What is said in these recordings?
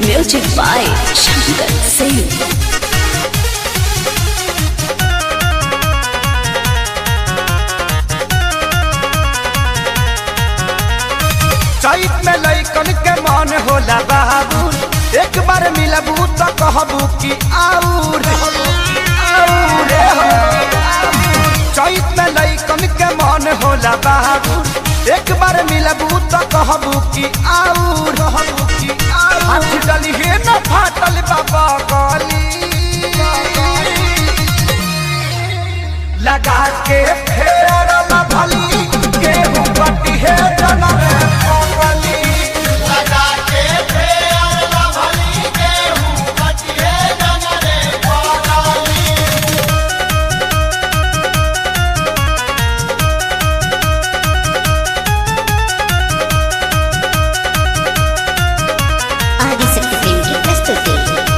Music by Shankar Singh. चैत में लैकन के मन होला बाबू एक बार मिलबू तो कहबू कि आऊर आऊर हो। चैत में लैकन के मन होला बाबू एक बार मिलबू तो कहबू कि आऊर कि आऊर हाथ डली हे न फाटल बाबा गली लगा के फेर न भली गेहूं बटी है जनम कोमली लगा के फेर न भली गेहूं बटी है जनम कोमली ఆదిశక్తి ఫిల్మ్ కి ప్రస్తుతి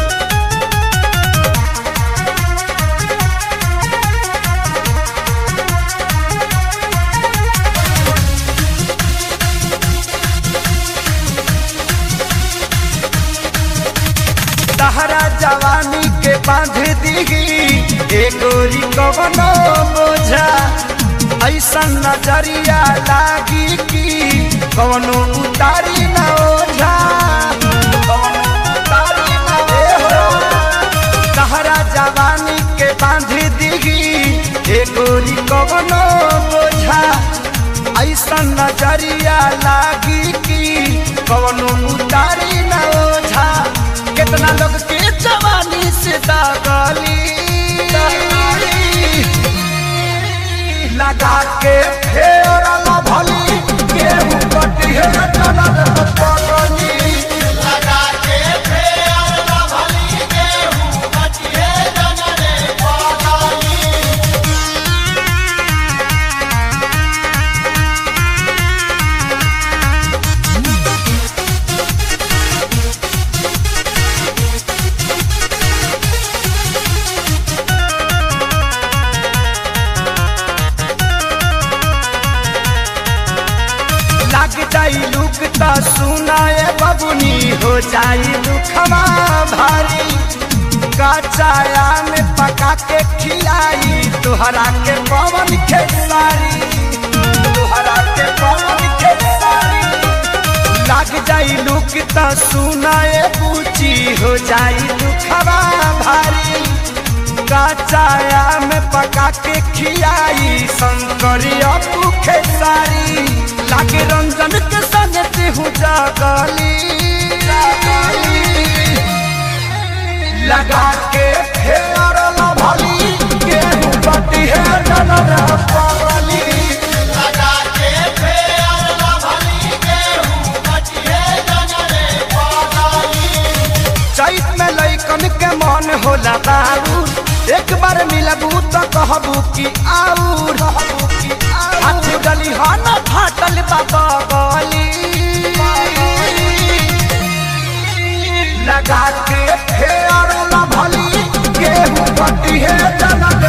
तहरा जवानी के बांध दीगी एगोरी कवनो बोझा ऐसा नजरिया लागी कि कवनो उतारी न ओझा कवनो उतारी न ओझा। तहरा जवानी के बांध दीगी एगोरी कवनो बोझा ऐसा नजरिया लागी कि कवनो उतारी न ओझा कितना लोग के जवानी से दागली लगा के फेर न भली गेहूं कटी है जनम पगली लगा के फेर न भली गेहूं कटी है जनम पगली लग जाई लुक त सुनाए बबुनी हो जाई दुखवा भारी कचाया में पका के खिलाई तुहरा के पवन खेसारी तुहरा के पवन खेसारी लग जाई लुक त सुनाए पूची हो जाई दुखवा भारी कचाया में पका के खियाई शंकरिया भूखे सारी लागे रंजन के संग हूँ जागली लगा के फेर न भली गेहूं बटी है जनर पगली लगा के फेर न भली गेहूं बटी है जनर पगली चैत में लैकन के मन होला बाबू एक बार मिलबू तो कहबू कि आऊर हाथ गली हा न फाटल बाबा गली लगा के फेर न भली गेहूं बटी है जनम